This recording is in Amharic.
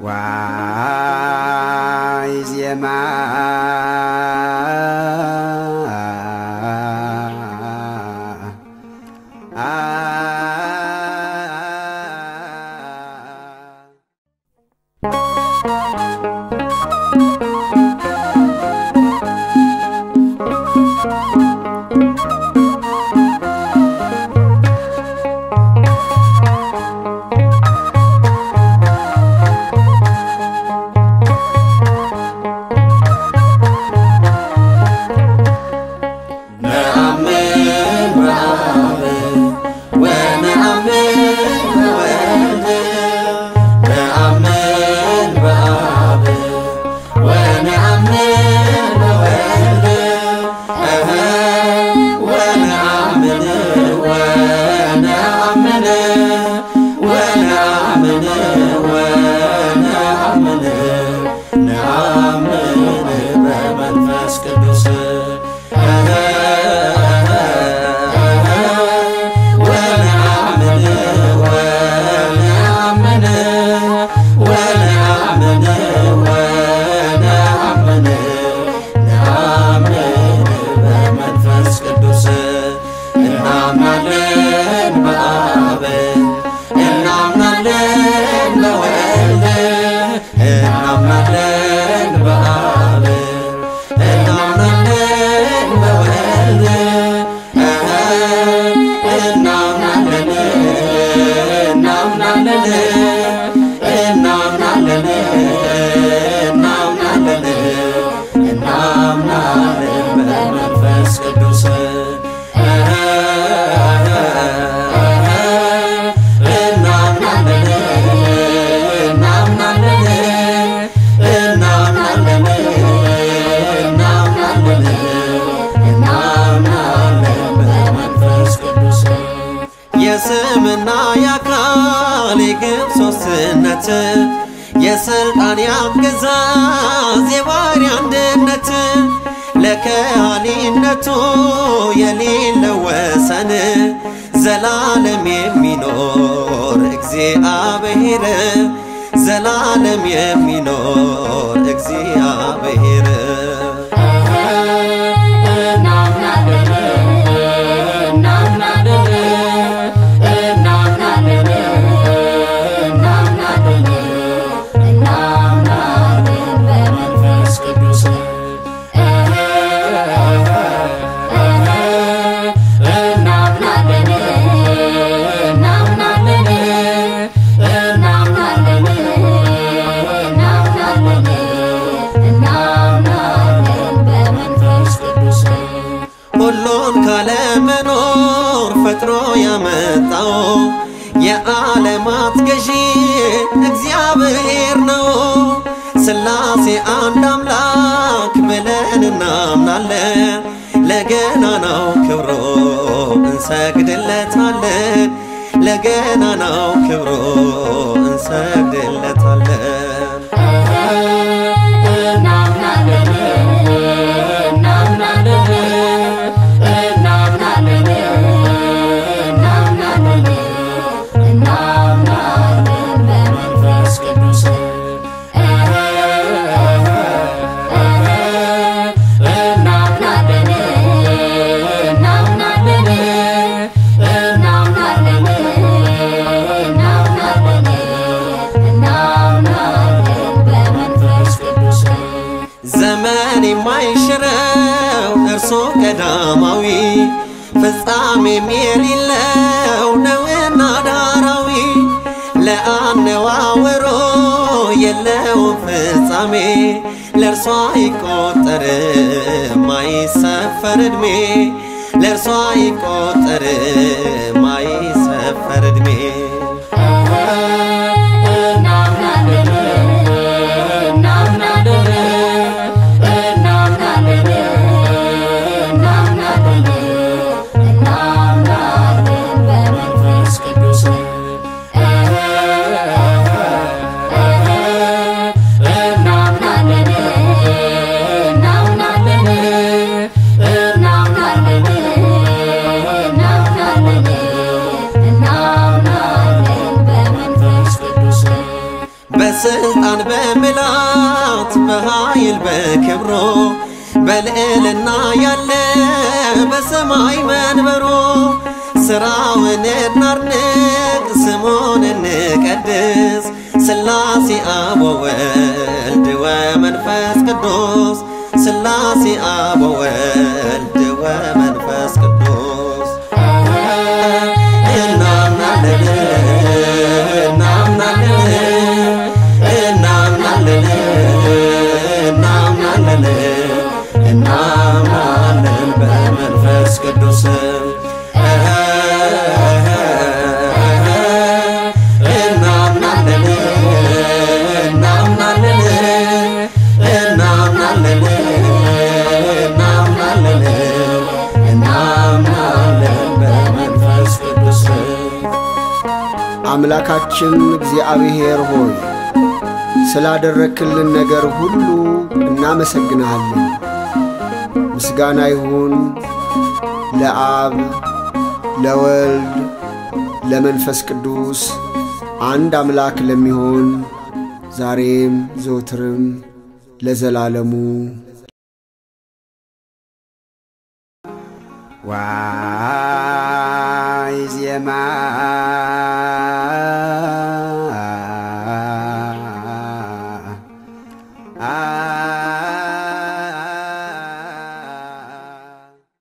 ዋይ ዜማ ነአምን በአብ ወነአምን በወልድ ነአምን በአብ ወነአምን በወልድ እኸ ወነአምን ወነአምን ወነአምን ወነአምን ነአምን በመንፈስ ቅዱስ ወነአምን ወነአምን ወነአምን ወነአምን ነአምን በመንፈስ ቅዱስ እናምናለን በአብ እናምናለን በወልድ እናምናለን በአብ እናምናለን በወልድ እኸ እናምናለን እናምናለን እናምናለን እናምናለን እናምናለን በመንፈስ ቅዱስ እኸ እናምናለን እናምናለን እናምናለን እናምናለን እናምናለን በመንፈስ ቅዱስ የስምና የአካል የግብ ሦስትነት የሥልጣን የአገዛዝ የባሕርይ አንድነት ለከሃሊነቱ የሌለው ወሰን ዘላለም የሚኖር እግዚአብሔር ዘላለም የሚኖር እግዚአብሔር በመንፈስ ቅዱስ በመንፈስ ቅዱስ ሁሉን ካለመኖር ፈጥሮ ያመጣው የዓለማት ገዢ እግዚአብሔር ነው። ሥላሴ አንድ አምላክ ብለን እናምናለን። ለገናናው ክብሮ እንሰግድለታለን። ለገናናው ክብሮ እንሰግድለታለን። በመንፈስ ቅዱስ በመንፈስ ቅዱስ ዘመን የማይሽረው እርሱ ቀዳማዊ ፍጻሜም የሌለው ነውና ዳራዊ ለአነዋወሮ የለውም ፍጻሜ ለእርሷ አይቆጠርም አይሰፈር ዕድሜ ለእርሷ አይቆጠርም አይሰፈር ዕድሜ በመንፈስ ቅዱስ እናምናለን በስልጣን በምላት በኃይል በክብሮ በልዕልና ያለ በሰማይ መንበሮ ሥራውን እናድንቅ ስሙን እንቀድስ ሥላሴ አብ ወወልድ ወመንፈስ ቅዱስ ሥላሴ አብ ወወልድ ወመንፈስ ቅዱስ እናምናለን እናምናለን እናምናለን እናምናለን እናምናለን በመንፈስ ቅዱስ እናምናለን እናምናለን እናምናለን እናምናለን እናምናለን በመንፈስ ቅዱስ አምላካችን እግዚአብሔር ሆይ ስላደረክልን ነገር ሁሉ እናመሰግንሃለን። ምስጋና ይሁን ለአብ ለወልድ ለመንፈስ ቅዱስ አንድ አምላክ ለሚሆን ዛሬም ዘወትርም ለዘላለሙ ዋይ ዜማ